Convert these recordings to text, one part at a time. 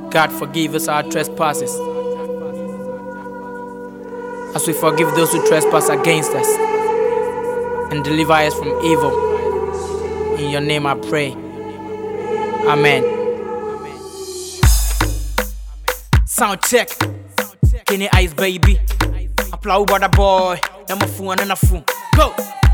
God forgive us our trespasses. As we forgive those who trespass against us. And deliver us from evil. In your name I pray. Amen. Sound check. Kenny Ice baby. Applaud brother boy. Number phone and a phone. Go!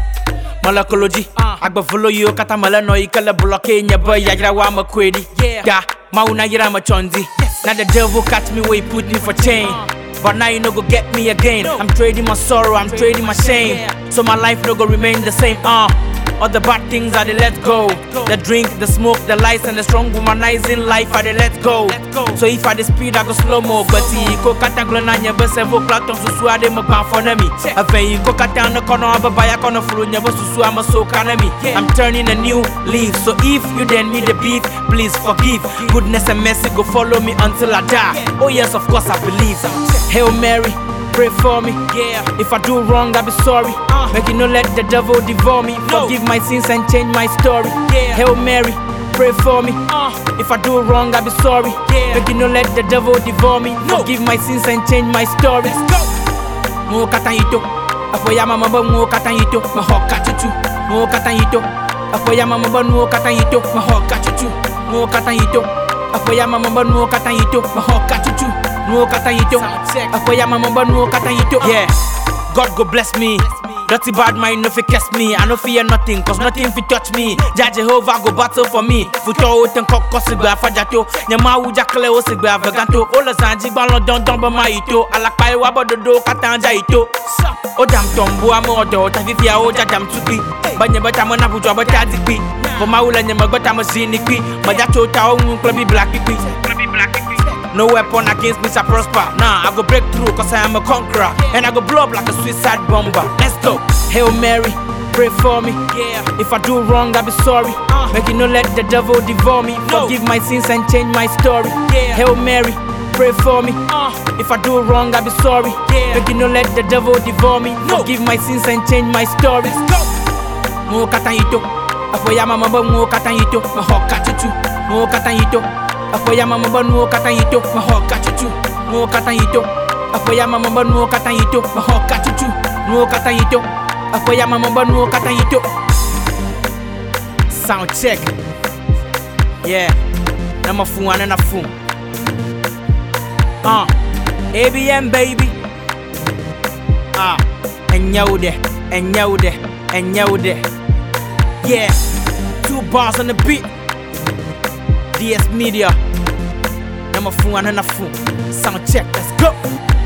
Malakology, agba follow you kata mala no ikala bloke nya boy yagira wa makwedi. Yeah, mauna yira ma chondi. Now the devil catch me where he put me for chain. But now you no go get me again. I'm trading my sorrow, I'm trading my shame. So my life no go remain the same. Uh, all the bad things I they let go. The drink, the smoke, the lies, and the strong womanizing life I they let go. So if I the speed, I go slow mo. But he go kata glonanya, but several platon susu ade mo pan for me. I feel go kata no kono ababaya kono fulu nyabo susu ama so kanami. I'm turning a new leaf. So if you then me the beef, please forgive. Goodness and mercy go follow me until I die. Oh yes, of course I believe. Hail Mary. Pray for me, yeah. If I do wrong, I'll be sorry. Make you no let the devil devour me. Forgive my sins and change my story. Yeah. Hail Mary, pray for me. If I do wrong, I'll be sorry. Yeah. Make you no let the devil devour me. Forgive my sins and change my story. Let's go. Mo katayito, afoya mama ba mo katayito, mahoka chuchu. Mo katayito, afoya mama ba mo katayito, mahoka chuchu. Mo katayito, afoya mama ba mo katayito, mahoka chuchu. Mo katayito, afoya mama ba mo katayito. Yeah, God go bless me. Dirty bad mind no fi catch me. I no fear nothing, cause nothing fi touch me. Jah Jehovah go battle for me. Futo o ten koko sigba fajato. Nyama u jakle o sigba veganto. Ola sanji balon don don ba ma ito. Alakpa e wa bododo katanja ito. O dam tombo amo odo. Tafi fia o jadam tupi. Banye bata mo na bujwa bata dikpi. For ma ula nyama bata mo zini kpi. Majato ta o ngun clubby black kpi. Clubby black kpi. No weapon against me shall prosper. Nah, I go break through cause I am a conqueror. And I go blow up like a suicide bomber. Let's go. Hail Mary, pray for me. Yeah. If I do wrong, I'll be sorry. Make you no let the devil devour me. Forgive my sins and change my story. Yeah. Hail Mary, pray for me. If I do wrong, I'll be sorry. Yeah. Make you no let the devil devour me. Forgive my sins and change my story. Let's go. Mo katayito, afoya mama ba mo katayito, mahoka chuchu. Mo katayito, afoya mama ba mo katayito, mahoka chuchu. Mo katayito, afoya mama ba mo katayito, mahoka chuchu. Mo katayito, afoya mama ba mo katayito. Sound check. Yeah, nama fun na fun. Uh, ABM baby. Ah, enyaude, enyaude, enyaude. Yeah, two bars on the beat. DS Media. Nama fun na fun. Sound check, let's go.